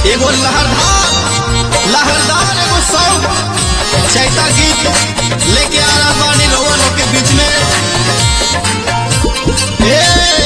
एगो लहरदार लहरदार एगो सॉन्ग चैता गीत लेके आ रहा बानी रउआ लोग के बीच में ए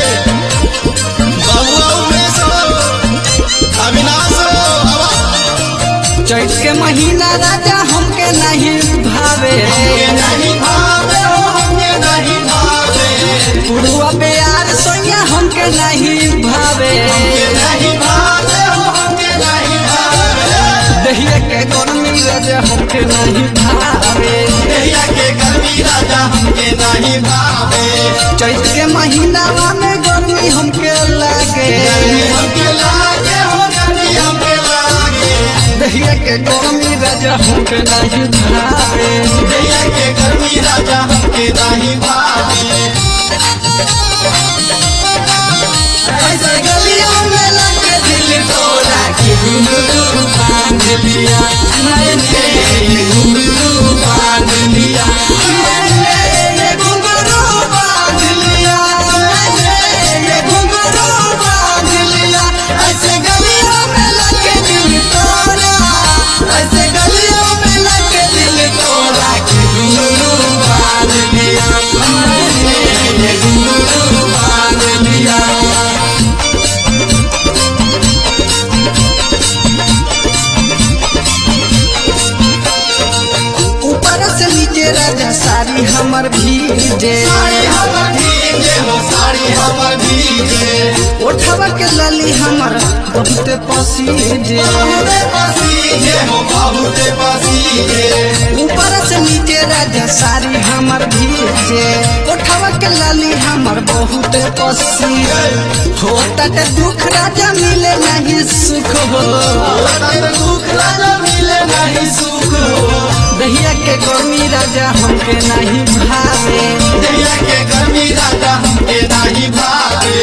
बबुआ उमेश हो अविनाश हो आवा। चैत के महीना राजा हमके नहीं भावे हमके नहीं भावे हो हमके नहीं भावे पुरुआ प्यार सोया हमके नहीं भावे हमके नहीं भावे हो हमके नहीं भावे दहिया के गर्मी राजा हमके नहीं भावे देहिया के गर्मी राजा हमके नहीं भावे चैत के महीना में गर्मी हमके लागे गर्मी हमके लागे हो गर्मी हमके लागे दहिया के गर्मी राजा हमके नहीं भावे देहिया के गर्मी राजा हमके नहीं भावे ऐसे गलियों में लगे दिल तोड़ा के घुंघरू बांध लिया मैंने ये घुंघरू बांध लिया मैंने ये घुंघरू बांध लिया मैंने ये घुंघरू बांध लिया ऐसे गलियों में लगे दिल तोड़ा ऐसे गलियों में लगे दिल तोड़ा के घुंघरू बांध लिया मैंने ये घुंघरू बांध लिया ऊपर से नीचे राजा साड़ी हमर भीजे साड़ी हमर भीगे हो साड़ी हमर भीगे ओठवा के लली हमर बहुत पसीजे बहुते पसीगे हो बहुते पसीगे ऊपर से नीचे राजा साड़ी हमर भीजे ओठवा के लली हमर बहुत पसीजे होता ते दुख राजा मिले नहीं सुख हो लगन दुख राजा मिले नहीं सुख हो दहिया के गर्मी राजा हमके नहीं भावे देहिया के गर्मी राजा हमके नहीं भावे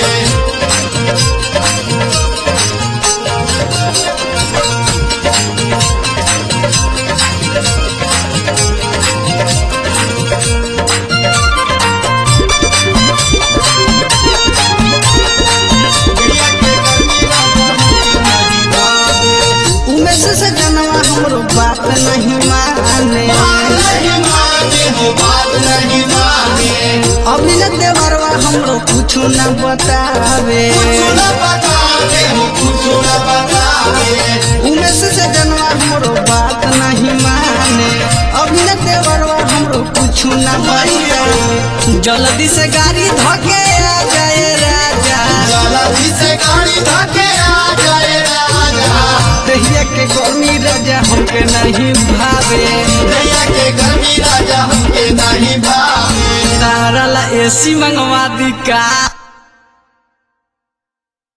देहिया के गर्मी राजा हमके नहीं भावे उमेश से जनवा हमरो बात नहीं माने बात नहीं माने हो बात नहीं माने अभिनय देवरवा हमरो कुछ न बतावे कुछ न बतावे हो कुछ न बतावे उमेश से जनवा हमरो बात नहीं माने अभिनय देवरवा हमरो कुछ न बतावे जल्दी से गाड़ी धके आ जाए राजा जल्दी से गाड़ी धके आ जाए राजा दहिया के गर्मी राजा हमके नहीं भावे दैया के गर्मी राजा हमके नहीं भावे तारा ला एसी मंगवा दी का